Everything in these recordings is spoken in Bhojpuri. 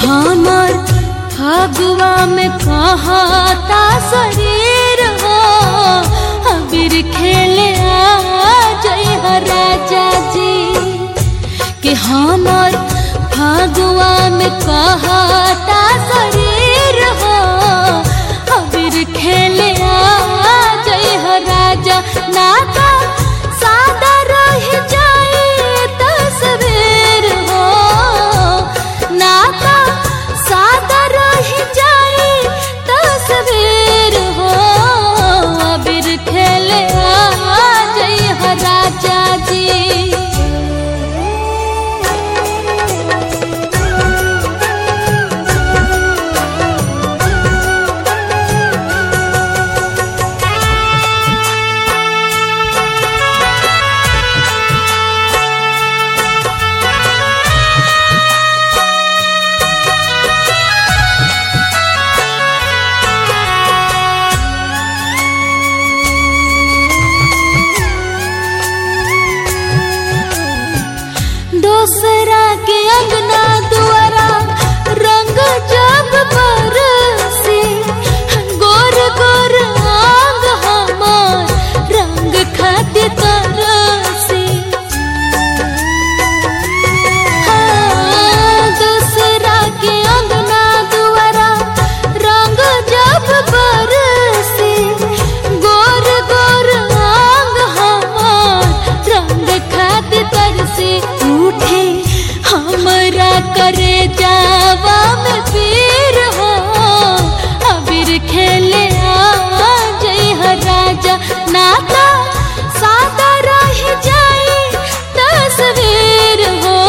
हमर फगुआ में कहता शरीर हो अबीर खेले आ जय राजा जी कि हमर फगुआ में कहता शरीर हो अबीर खेले आ जय राजा नाता सादा रह जाए तस्वीर हो नाता सादा रह जाए तस्वीर हो अबीर खेले आ जय राजा जी दूसरा के अंगना दुआरा रंग जब बरसे गोर गोर आंग हमार रंग खातिर तरसे हाँ, दूसरा के अंगना दुआरा रंग जब बरसे गोर गोर आंग हमार रंग खातिर तरसे उठे हमरा करे जावा में पीर हो अबीर खेले आ जय हो राजा नाता सादा रह जाए तस्वीर हो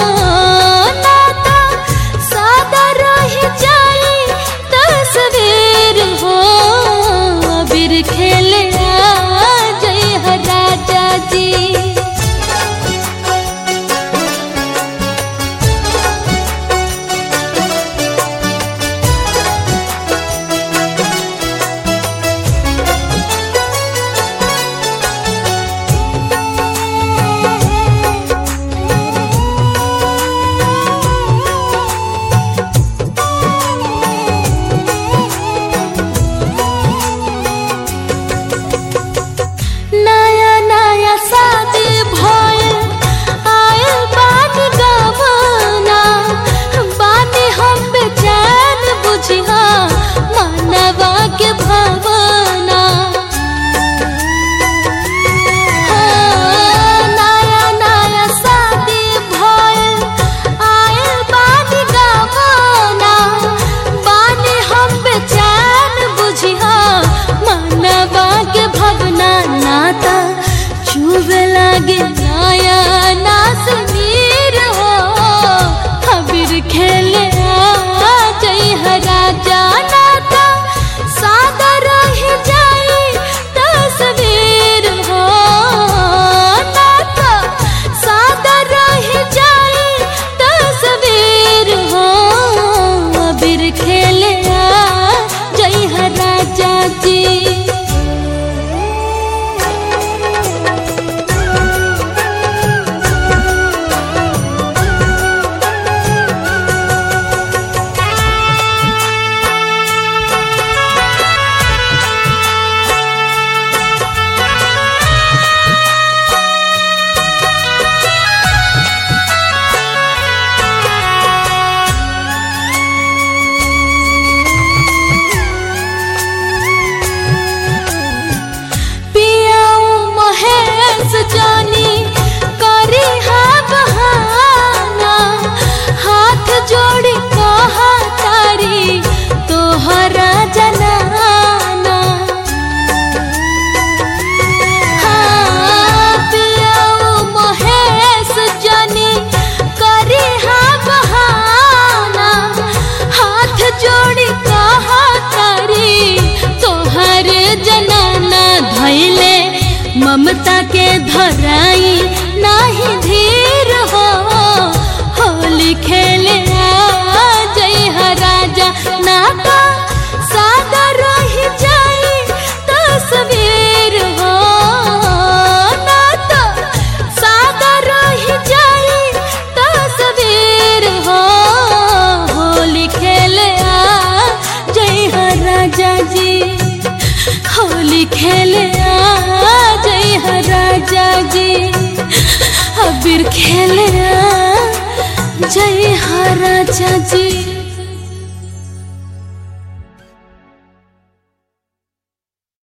नाता सादा रह जाए तस्वीर हो अबीर खेले आ जय हो राजा जी नया नया शादी भइल आयल बानी गवना बानी हम बेचैन बुझिया मनवा के भावना हाँ, नया नया शादी भइल आयल बानी गवना बानी हम बेचैन बुझिया मनवा के भवना नाता चुबे लागे नया नासनीर हो हबीर खेले आ जय हो राजा नाता सादा रह जाए तस्वीर हो नाता सादा रह जाए तस्वीर हो अबीर खेले आ जय हो राजा जी पियाऊ महेश जानी करी हा बहाना हाथ जोड़ी कहा तारी तोहरा जनाना हाँ, पियाऊ महेश जानी करी हा बहाना हाथ जोड़ी कहा तारी तोहर जनाना धैले ममता के धराई नाही धीर हो होली खेले आ जय हो राजा नाता सादा रह जाए तस्वीर हो नाता सादा रह जाए तस्वीर हो होली खेले आ जई हा राजा जी अबीर खेले आ जई हा राजा जी